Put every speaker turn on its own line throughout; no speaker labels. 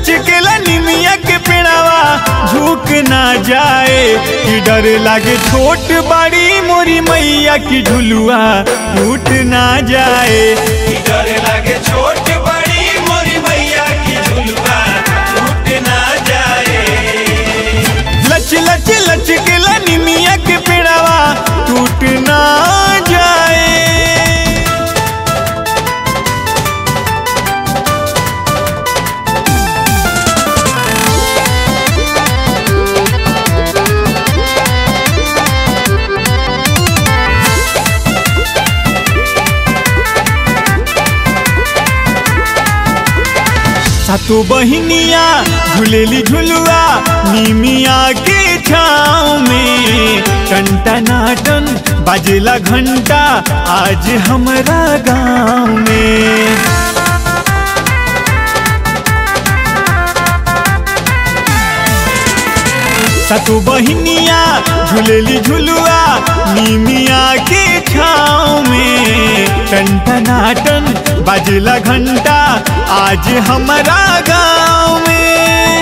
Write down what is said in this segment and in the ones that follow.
लचकेला निमिया के पेड़ावा झुक ना जाए कि डर लागे छोट बड़ी मोरी मैया की झुलुआ टूट ना जाए
कि डर लागे छोट बड़ी मोरी मैया की झुलवा टूट ना जाए
लच लच लचकेला निमिया के पेड़ावा टूट ना जाए सातो बहिनिया झूलेली झुलुआ निमिया के छाँव में टन बाजेला घंटा आज हमरा गाँव में सातो बहिनिया झूलेली झुलुआ निमिया के छाँव में टन बाजेला घंटा आज हमारा गाँव में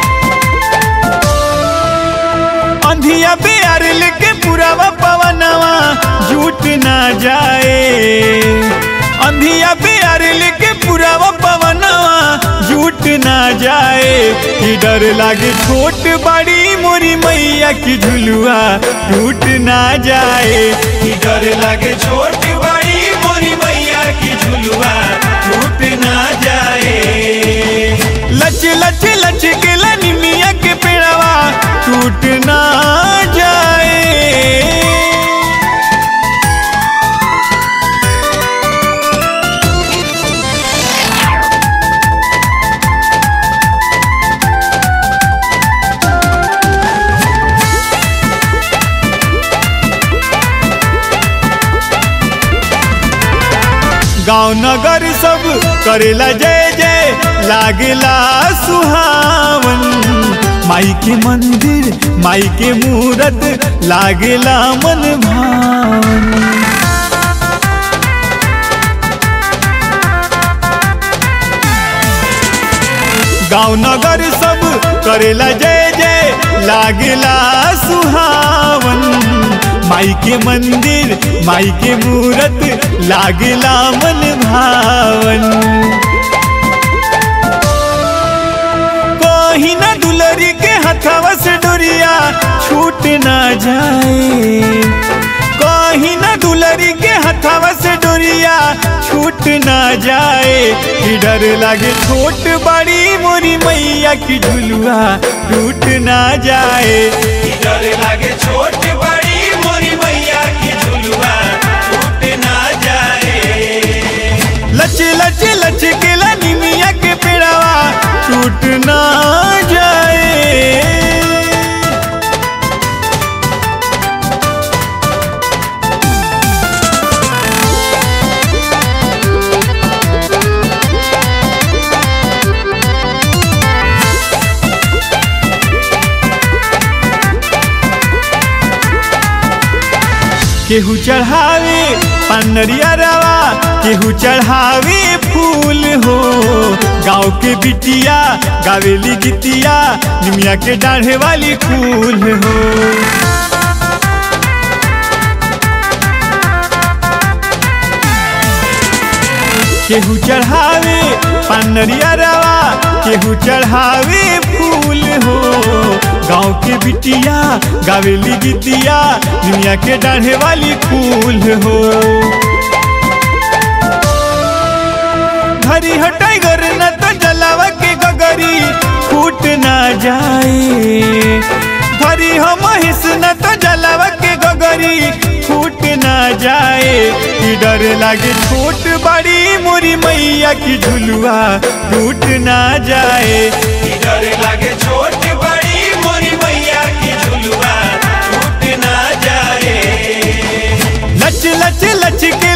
अंधिया प्यार लेके पुरावा पवनवा झूठ ना जाए अंधिया प्यार लेके पुरावा पवनवा झूठ ना जाए कि डर लागे छोट बड़ी मोरी मैया की झुलुआ टूट ना जाए
कि डर लागे छोट बड़ी मोरी मैया की झुलवा टूट ना जाए
लच लच लच के निमिया के पेड़वा टूट ना जाए गांव नगर सब करेला जय जय लागेला सुहावन माई के मंदिर माई के मूरत लागेला मन भावन गांव नगर सब करेला जय जय लागेला सुहावन माई के मंदिर माई के मूरत लागेला मन भावन कहीं ना दुलरी के हथवा से डोरिया छूट ना जाए कहीं ना दुलरी के हथवा से डोरिया छूट ना जाए कि डर लागे छोट बड़ी मोरी मैया की झुलुआ टूट ना जाए
कि डर लागे छोट बड़ी मोरी मैया की झुलवा टूट ना जाए
लच लच लच के निमिया के पेड़ावा टूट ना जाए केहू चढ़ावे पनरिया रवा केहू चढ़ावे फूल हो गाँव के बिटिया गावेली गितिया निमिया के डाढ़े वाली फूल हो केहू चढ़ावे पनरिया रवा केहू चढ़ावे फूल हो गाँव के बिटिया गावेली गितिया दुनिया के डाढ़े वाली फूल हो हरी हटाई गर न तो जलावा के गगरी फूट ना जाए हरी हो महिस न तो जलावा के गगरी फूट ना जाए कि डर लागे छोट बड़ी मोरी मैया की झुलुआ टूट ना जाए
कि डर लागे छोट बड़ी मोरी मैया की झुलवा टूट ना जाए
लच लच लच के